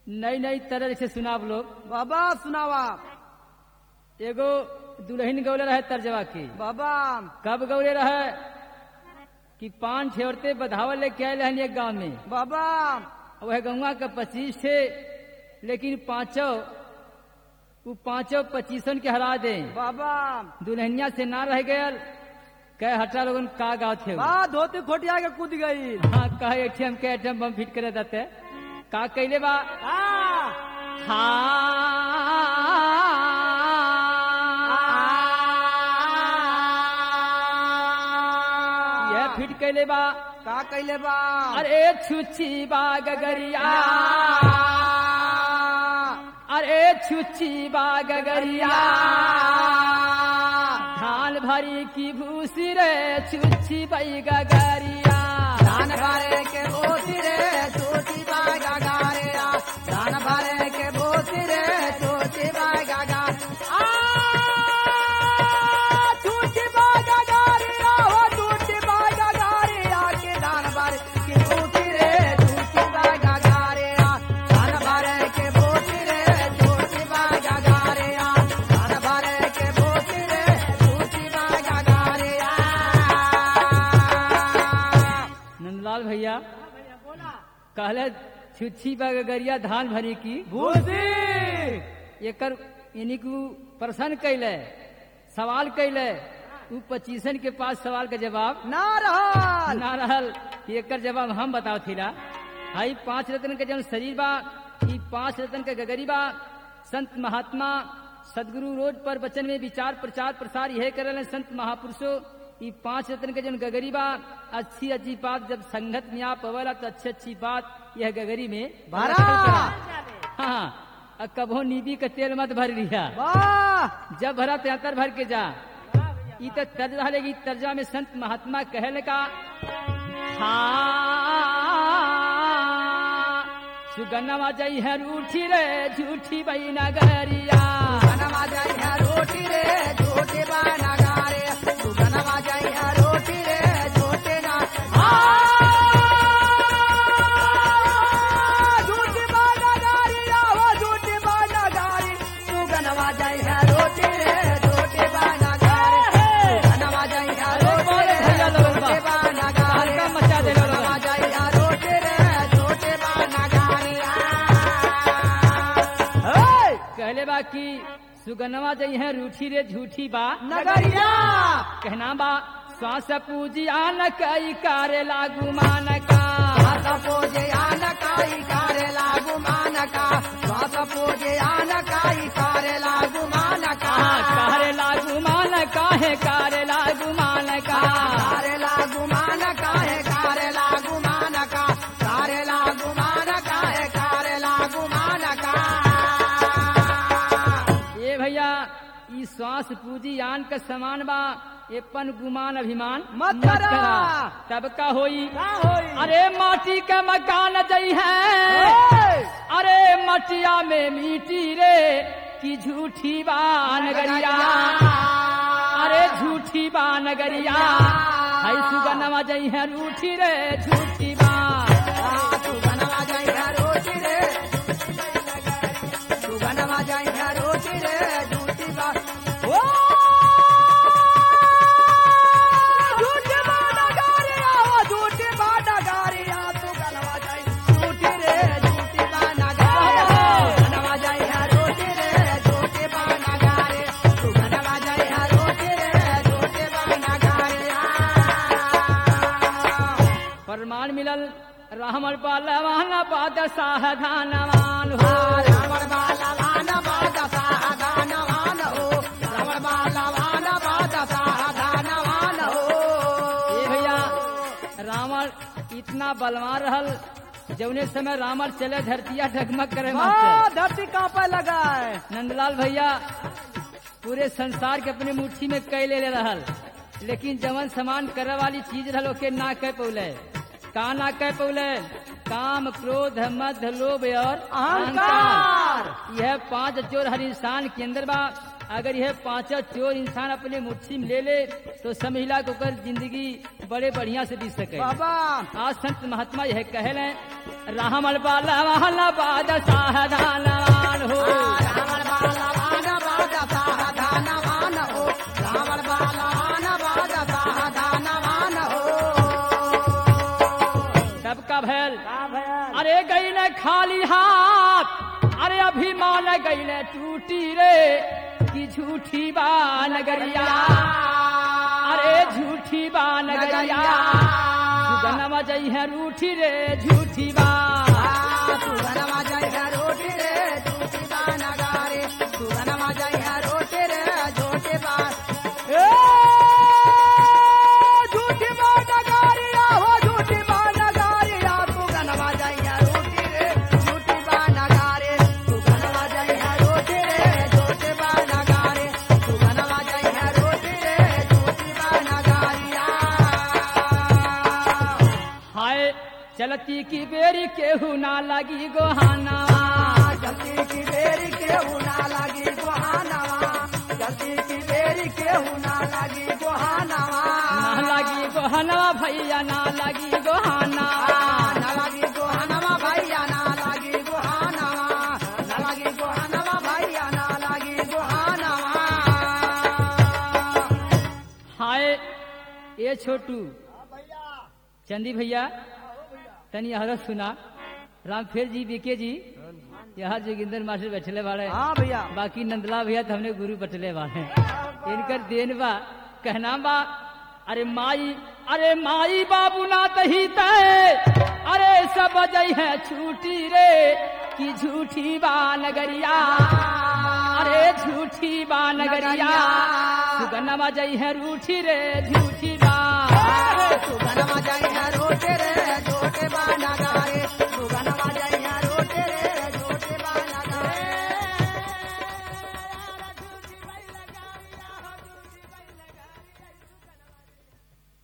नई नई तरह से सुनाब लोग बाबा सुनावा एगो दुल्हन गौले रहे तर्जवा की बाबा कब गौले रहे कि पान छे औरतें बधावल लेके आए रहन एक गांव में बाबा वह गौवा का पच्चीस थे लेकिन पांचों वो पांचों पच्चीसन के हरा दे बाबा दुल्हनिया से ना रह गयल कह हटा लोगन का गाँव थे वो। बा धोती खोटिया के कूद गई हाँ कहे एटीएम के एटीएम बम फिट करे देते का कैले बा हाँ यह फिट कैले बा का कैले बा अरे छुच्छी बा गगरिया अरे छुच्छी बा गगरिया धान भरी की भूसी रे छुच्छी बई गगरिया धान भरे के बोती रे छोटी बागा गारे आ धान भरे के बोती रे छोटी बागा गार आ छोटी बागा गारे आ हो छोटी बागा गारे आ के धान भरे के बोती रे छोटी बागा गारे आ धान भरे के बोती रे छोटी बागा गारे आ धान भरे के बोती रे छोटी बागा गारे आ नंदलाल भैया कहले छुच्छी बा गगरिया धान भरी की भूसी एकर यानी कि उ प्रश्न कैले सवाल कैले उ पच्चीसन के पास सवाल का जवाब ना रहल ना रहल कि एकर जवाब हम बताओ थीला हाई पांच रत्न के जन शरीर बा ई पांच रत्न के गगरी बा संत महात्मा सदगुरु रोज पर वचन में विचार प्रचार प्रसार यह करे संत महापुरुषों ई पांच रत्न के जन गगरी बा अच्छी अच्छी बात जब संगत में आप अवला तो अच्छी अच्छी बात यह गगरी में भरा। हाँ अब कभो नीबी का तेल मत भर लिया वाह जब भरा तो अंतर भर के जा ई तो तर्ज रहेगी तर्जा में संत महात्मा कहल का हाँ सुगन्नवा जई है रूठी रे झूठी बई नगरिया बनवा जाई है रोटी रे छोटे बाना गारे तू बनवा जाई है रोटी रे छोटे ना आ झूठी बाना गारी आहो झूठी बाना गारी तू बनवा जाई है रोटी रे छोटे बाना गारे तू बनवा जाई है रोटी रे छोटे बाना गारे हल्का मचा दे लो बनवा जाई है रोटी रे छोटे बाना गारे आ कहले बा कि सुगन्नवा जई है रूठी रे झूठी बा नगरिया कहना बा श्वास पूजी आन कई कारे लागू मान का శ్వాస పూజ ఆనకాయి కారెలాగు మానక శ్వాస పూజ ఆనకాయి కారెలాగు మానక कारे लागू मान का है कारे लागू मान का కారెలాగు మానక హే కారెలాగు మానక కారెలాగు మానక హే కారెలాగు మానక ये भैया ई श्वास पूजी आन का समान बा एपन गुमान अभिमान मत करा। तब का होई का होई अरे माटी का मकान जई है ओए! अरे मटिया में मिट्टी रे की झूठी बान गरिया अरे झूठी बान गरिया हई सुगनमा जई है रूठी रे झूठी बान आ, तू बनवा जाई है रोटी रे तू बनवा जाई है रोटी रे झूठी बात ओ झूठी बात गारी आओ झूठी बात गारी आ तू बनवा जाई झूठी रे झूठी बात गारी बनवा जाई है रोटी रे झूठी बात गारी तू बनवा जाई है रोटी रे झूठी बात गारी आ प्रमाण मिलल रामल पालवान पाद साधनवान हो रावण बालवान बाद साधनवान हो रावण बालवान बाद साधनवान हो ए भैया रावण इतना बलवान रहल जौने समय रावण चले धरतिया ढगमग करे मास्टर वाह, धरती कांपे लगा है नंदलाल भैया पूरे संसार के अपने मुट्ठी में कई ले ले रहल लेकिन जवन समान करे वाली चीज रहल ओके ना कह पौले का ना कह पौले काम क्रोध मध लोभ और अहंकार। यह पांच चोर हर इंसान के अंदर बा अगर यह पांचों चोर इंसान अपने मुट्ठी में ले ले तो समझला को कर जिंदगी बड़े बढ़िया से बीत सके बाबा आज संत महात्मा यह कहल है रामल बाला वाला बाद साहदान हो रावण बाला वान बाजा साधान वान हो रावण बाला वान बाजा साधान वान हो सबका भैल का भयल अरे गईले खाली हाथ अरे अभिमान गईले टूटी रे की झूठी बा नगरिया अरे झूठी बा नगरिया सुगनमा जई है रूठी रे झूठी बा सुगनमा जय है रोटी रे झूठी बा नगारे सुगनमा जय है रोटी रे झूठी बा ए, झूठी बा नगारिया हो झूठी बा नगारिया सुगनमा जय है रोटी रे झूठी बा नगारे सुगनमा जय है रोटी रे झूठी बा नगारे सुगनमा जय है रोटी रे झूठी बा नगारिया हाय चलती की बेरी केहू ना लगी गोहाना जल्दी की बेरी केहू ना लगी गोहानवा जल्दी की बेरी केहू ना लगी गोहानवा ना लगी गोहनवा भैया ना लगी गोहाना ना लगी गोहानवा भैया ना लगी गोहानवा ना लगी गोहानवा भैया ना लगी गोहानवा हाय ये छोटू चंदी भैया तनी हरत सुना रामफेर जी बीके जी यहाँ जोगिंदर मास्टर बैठले वाले हाँ भैया बाकी नंदला भैया तो हमने गुरु बटले वाले इनकर देन बा कहना बा अरे माई अरे माई बाबू ना तही तय अरे सब जई है छूटी रे की झूठी बा नगरिया अरे झूठी बा नगरिया सुगनमा जई है रूठी रे झूठी बा सुगनमा जय है रोटे रे झोटे बा नगारे